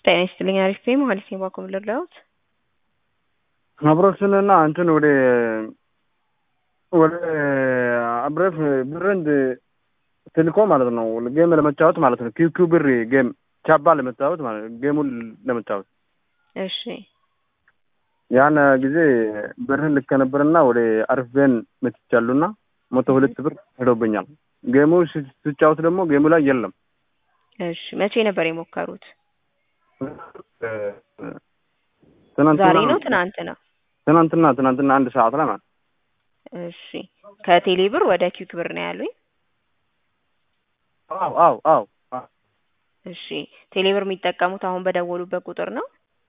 ጤና ይስጥልኝ አሪፍ ነኝ መሀሌት ነኝ ባኮ ምልላውት አብሮክስንና እንትን ወደ ወደ አብረፍ ብርንድ ትልኮ ማለት ነው ጌም ለመጫወት ማለት ነው። ኪው ኪው ብር ጌም ቻባ ለመጫወት ማለት ነው። ጌሙን ለመጫወት እሺ ያን ጊዜ ብርህን ልከ ነበርና ወደ አርፌን መትቻሉና መቶ ሁለት ብር ሄዶብኛል። ጌሙ ስጫወት ደግሞ ጌሙ ላይ የለም። እሺ መቼ ነበር የሞከሩት? ትናንትና ዛሬ ነው ትናንት ነው? ትናንትና ትናንትና አንድ ሰዓት ላይ ማለት እሺ ከቴሌ ብር ወደ ኪውክ ብር ነው ያሉኝ። አው አው አው እሺ ቴሌ ብር የሚጠቀሙት አሁን በደወሉበት ቁጥር ነው?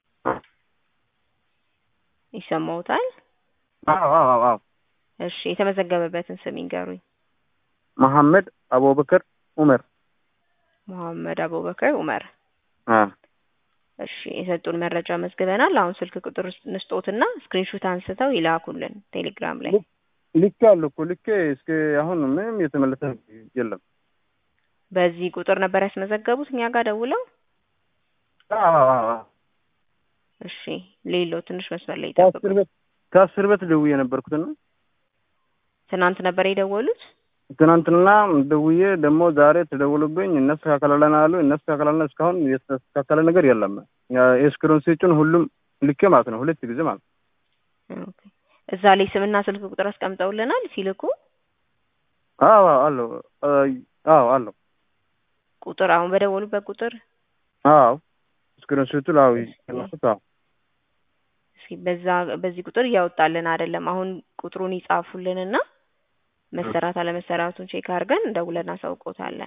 ይሰማውታል? አው አው አው እሺ የተመዘገበበትን ስም ይንገሩኝ። መሐመድ አቡበከር ኡመር መሐመድ አቡበከር ኡመር። አ እሺ የሰጡን መረጃ መዝግበናል። አሁን ስልክ ቁጥር ንስጦትና ስክሪንሾት አንስተው ይላኩልን ቴሌግራም ላይ። ልኬ አለ እኮ ልኬ እስከ አሁን ምንም የተመለሰ የለም። በዚህ ቁጥር ነበር ያስመዘገቡት እኛ ጋር ደውለው? አዎ አዎ አዎ እሺ ሌሎ ትንሽ መስመር ላይ ከአስር ይጠብቁ። ቤት ከአስር ቤት ደውዬ የነበርኩትና ትናንት ነበር የደወሉት? ትናንትና ደውዬ ደግሞ ዛሬ ተደውሎብኝ እናስተካከላለን አሉ። እናስተካከላለን እስካሁን የተስተካከለ ነገር የለም። የስክሪን ስጭን ሁሉም ልኬ ማለት ነው ሁለት ጊዜ ማለት ነው። ኦኬ እዛ ላይ ስምና ስልክ ቁጥር አስቀምጠውልናል ሲልኩ አዎ አለው አዎ አለው ቁጥር አሁን በደወሉበት ቁጥር አዎ ስክሪን ስቱ ላው ይላኩት አዎ እስኪ በዛ በዚህ ቁጥር እያወጣልን አይደለም። አሁን ቁጥሩን ይጻፉልንና መሰራት አለመሰራቱን ቼክ አድርገን ደውለን አሳውቆታለን።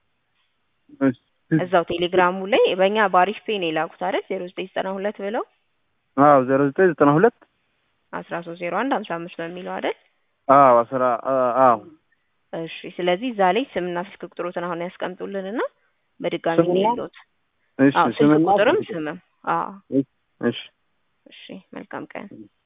እዛው ቴሌግራሙ ላይ በእኛ በአሪፍ ፔ ነው የላኩት አይደል? ዜሮ ዘጠኝ ዘጠና ሁለት ብለው አዎ ዜሮ ዘጠኝ ዘጠና ሁለት አስራ ሶስት ዜሮ አንድ ሀምሳ አምስት በሚለው አይደል? አዎ አስራ አዎ እሺ ስለዚህ እዛ ላይ ስምና ስልክ ቁጥሮትን አሁን ያስቀምጡልንና በድጋሚ ስምና? እንይሎት። እሺ አዎ ስልክ ስምና ቁጥርም ስምም። አዎ እሺ እሺ መልካም ቀን።